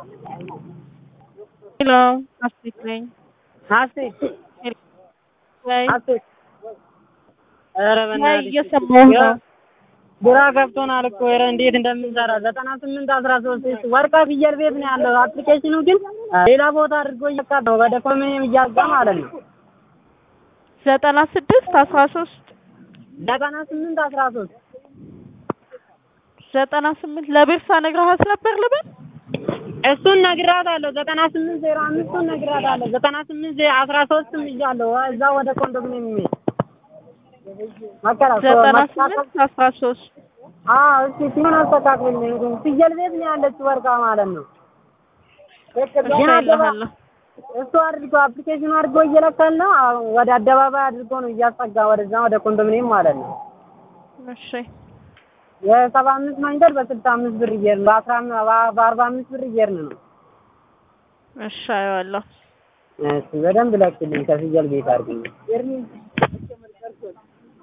ሄሎ ሀሴት ነኝ። ሀሴት ወይ ሀሴት ኧረ ወይ በእናትሽ እየሰማሁ ነው። ግራ ገብቶናል እኮ ኧረ እንዴት እንደምንሰራ ዘጠና ስምንት አስራ ሶስት ወርቃ ፍየል ቤት ነው ያለው። አፕሊኬሽኑ ግን ሌላ ቦታ አድርጎ እየካ ነው ወደ ኮሚኒየም እያጋ ማለት ነው። ዘጠና ስድስት አስራ ሶስት ዘጠና ስምንት አስራ ሶስት ዘጠና ስምንት ለቤርሳ ነግረሃት ነበር ልበል? እሱን ነግራታለሁ። ዘጠና ስምንት ዜሮ አምስቱን ነግራታለሁ። ዘጠና ስምንት ዜ- አስራ ሶስትም እያለሁ እዛ ወደ ኮንዶሚኒየም የሚሄድ መከራ ዘጠና መስተካከል ስምንት አስራ ሶስት አዎ እስኪ ሲሆን አስተካክልልኝ። ፍየል ቤት ነው ያለችው ወርቃ ማለት ነው። ግን አደባ- እልሃለሁ። እሱ አድርጎ አፕሊኬሽኑ አድርጎ እየለካል ነው። አሁን ወደ አደባባይ አድርጎ ነው እያስጠጋ ወደዛ ወደ ኮንዶሚኒየም ማለት ነው። እሺ የሰባ አምስት መንገድ በስልሳ አምስት ብር እየሄድን በአስራ አም- በ- በአርባ አምስት ብር እየሄድን ነው። እሺ አየዋለሁ። እሺ በደንብ ለክልኝ ከፍየል ቤት አድርግልኝ።